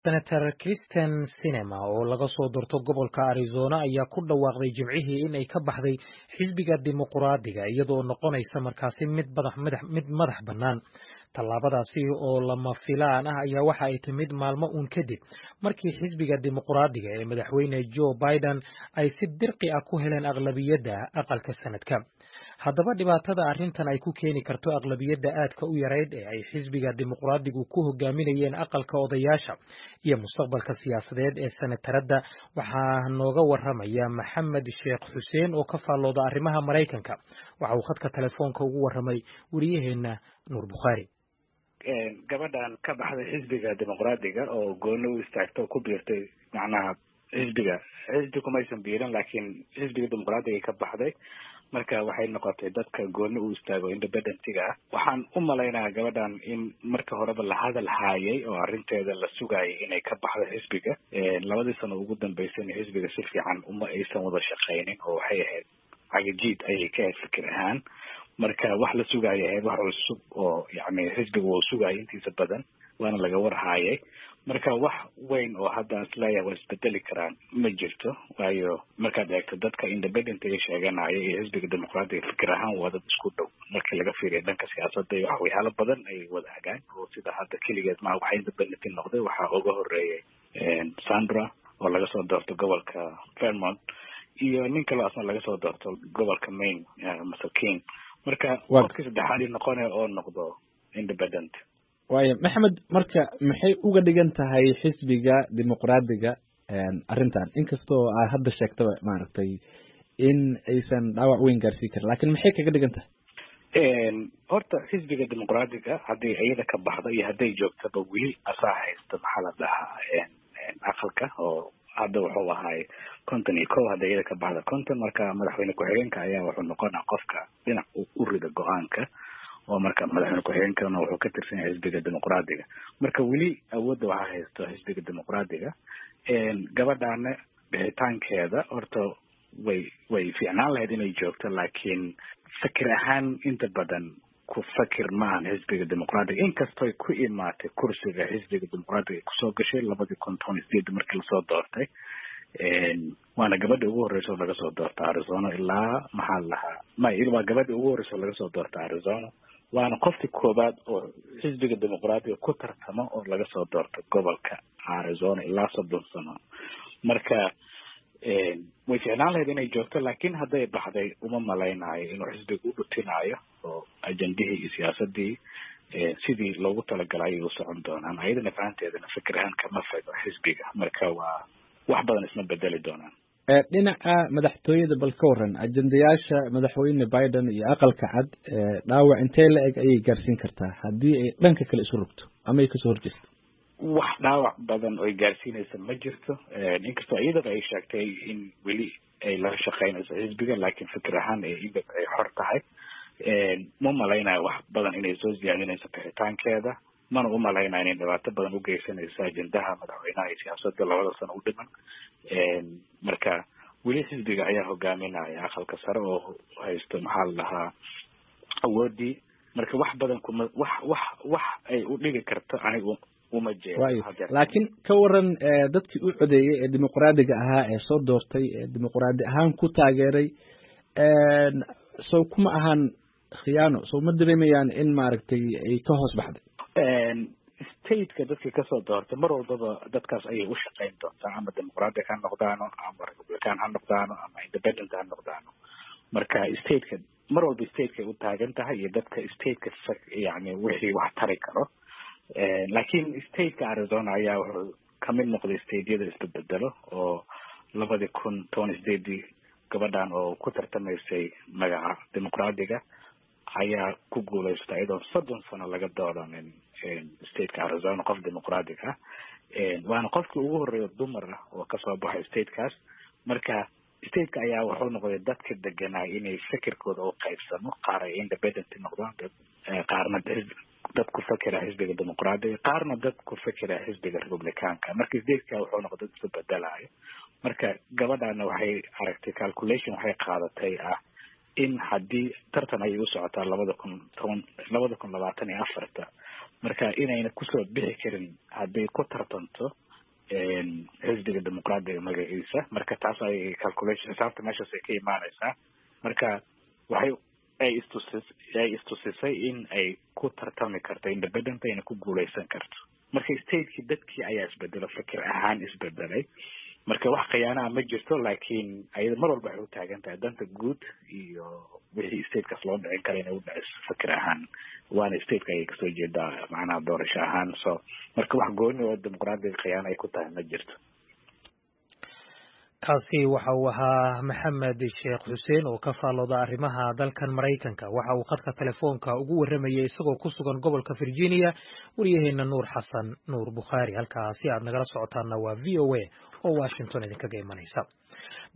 senator kristen sinema oo laga soo doorto gobolka arizona ayaa ku dhawaaqday jimcihii in ay ka baxday xisbiga dimuquraadiga iyadoo noqonaysa markaasi mid mid madax bannaan tallaabadaasi oo lama filaan ah ayaa waxa ay timid maalmo uun kadib markii xisbiga dimuquraadiga ee madaxweyne joe biden ay si dirqi ah ku heleen aqlabiyadda aqalka sanadka haddaba dhibaatada arrintan ay ku keeni karto aqlabiyadda aadka u yarayd ee ay xisbiga dimuquraadigu ku hogaaminayeen aqalka odayaasha iyo mustaqbalka siyaasadeed ee senataradda waxaa nooga waramaya maxamed sheekh xuseen oo ka faallooda arrimaha maraykanka waxa uu khadka telefoonka ugu waramay wariyaheenna nuur bukhaari gabadhan ka baxday xisbiga dimuqraadiga oo gooni u istaagta oo ku biirtay macnaha xisbiga xisbi kumaysan biirin laakiin xisbiga dimuqraadiga ka baxday marka waxay noqotay dadka gooni u istaago independentiga ah waxaan u malaynayaa gabadhan in marka horeba la hadal haayay oo arrinteeda la sugayay inay ka baxdo xisbiga labadii sano ugu dambeysayna xisbiga si fiican uma aysan wada shaqaynin oo waxay ahayd cagajiid ayay ka ahayd fikir ahaan marka wax la sugaaya ahayd wax cusub oo yani xisbiga wuu sugayay intiisa badan waana laga warhaayay marka wax weyn oo hadda isleeyahay waa isbedeli karaan ma jirto waayo markaad eegto dadka independentiga sheeganaya iyo xisbiga dimuqraadiga fikir ahaan waa dad isku dhow markii laga fiiriya dhanka siyaasadda iyo waxyaalo badan ay wadaagaan oo sida hadda keligeed ma waxa independenti noqday waxaa uga horeeyay sandra oo laga soo doorto gobolka vermont iyo nin kaloo asna laga soo doorto gobolka maine masakin marka qofkii saddexaad noqonaya oo noqdo independent waaya maxamed marka maxay uga dhigan tahay xisbiga dimuqraadiga arrintan inkastoo aa hadda sheegtaba maaragtay in aysan dhaawac weyn gaarsiin karin lakin maxay kaga dhigan tahay horta xisbiga dimuqraadiga hadday iyada ka baxdo iyo hadday joogtaba weli asaa haysta maxaa la dhahaa aqalka oo hadda wuxuu ahaay konton iyo ko hadda iyada ka baxda konton marka madaxweyne ku-xigeenka ayaa wuxuu noqonaa qofka dhinac u rida go-aanka oo marka madaxweyne ku-xigeenkana wuxuu ka tirsan yahay xisbiga dimuqraadiga marka weli awoodda waxaa haysto xisbiga dimuqraadiga gabadhaana bixitaankeeda horta way way fiicnaan lahayd inay joogto laakiin fikir ahaan inta badan ku fakir maahan xisbiga dimuqraadiga inkastoy ku imaatay kursiga xisbiga dimuqraadiga kusoo gashay labadii kun toban iyo sideed markii lasoo doortay waana gabadha ugu horreysa oo laga soo doorta arizona ilaa maxaa la lahaa may waa gabadha ugu horreysa oo laga soo doorta arizona waana qofkii koowaad oo xisbiga dimuqraadiga ku tartamo oo laga soo doorto gobolka arizona ilaa soddon sano marka way ficnaan lahayd inay joogto laakiin hadday baxday uma malaynayo inuu xisbiga u dhutinaayo oo ajendihii iyo siyaasadii sidii loogu talagalay ayay u socon doonaan ayadana fahanteedana fikir ahaan kama fego xisbiga marka waa wax badan isma bedeli doonaan dhinaca madaxtooyada bal ka waran ajendayaasha madaxweyne biden iyo aqalka cad dhaawac intee la eg ayay gaarsiin kartaa haddii ay dhanka kale isu rogto ama ay kasoo horjeesto wax dhaawac badan oy gaarsiinaysa ma jirto inkastoo iyadaba ay sheegtay in weli ay la shaqeynayso xisbiga laakiin fikir ahaan iyada ay xor tahay ma malaynayo wax badan inay soo siyaadinayso bixitaankeeda mana u malaynayo inay dhibaato badan u geysanayso ajendaha madaxweynaha iyo siyaasadda labada sano u dhiman marka weli xisbiga ayaa hogaaminaya aqalka sare oo haysto maxaa la dhahaa awoodii marka wax badan kuma wax wax wax ay u dhigi karto anigu uma jeedo laakiin ka waran dadkii u codeeyey ee dimuqraadiga ahaa ee soo doortay ee dimuqraadi ahaan ku taageeray sow kuma ahaan khiyaano sow ma dareemayaan in maaragtay ay ka hoos baxday stateka dadkii kasoo doortay mar walbaba dadkaas ayay u shaqeyn doontaa ama dimuqraadic ha noqdaano ama republican ha noqdaano ama independent ha noqdaano marka stateka mar walba statekaay u taagan tahay iyo dadka stateka yani wixii wax tari karo laakiin stateka arizona ayaa wuxuu kamid noqday stateyada isbedbedelo oo labadii kun toban sideedii gabadhan oo ku tartamaysay magaca dimuqraadiga ayaa ku guulaysta iyadoo soddon sano laga doodanin stateka arizona qof dimuqraadic ah waana qofkii ugu horreeya dumar ah oo kasoo baxay statekaas marka stateka ayaa wuxuu noqday dadka deganaa inay fikirkooda u qaybsamo qaar ay independent noqdaan qaarna dad ku fakera xisbiga dimuqraadiga qaarna dad ku fakera xisbiga republicaanka marka stateka wuxuu noqday dad isu bedelayo marka gabadhana waxay aragtay calculation waxay qaadatay ah in haddii tartan ayay u socotaa labada kun toban labada kun labaatan iyo afarta marka inayna kusoo bixi karin hadday ku tartanto xisbiga dimuqraadiga magaciisa marka taas ay calculation xisaabta meeshaas ay ka imaaneysaa marka waxay ay istusis ay istusisay in ay ku tartami karto independent ayna ku guuleysan karto marka stateki dadkii ayaa isbedelo fikir ahaan isbedelay marka wax khiyaanaha ma jirto laakiin ayada mar walba waxay u taagan tahay danta guud iyo wixii statekaas loo dhicin kara inay u dhiciso fikir ahaan waana stateka ayay kasoo jeedaa macnaha doorasho ahaan so marka wax gooni oo dimuqraadiga khiyaano ay ku tahay ma jirto kaasi waxa uu ahaa maxamed sheekh xuseen oo ka faallooda arrimaha dalkan maraykanka waxa uu khadka telefoonka ugu warramayay isagoo ku sugan gobolka virginia waryaheena nuur xasan nuur bukhaari halkaasi aad nagala socotaana waa v o a oo washington idinkaga imanaysa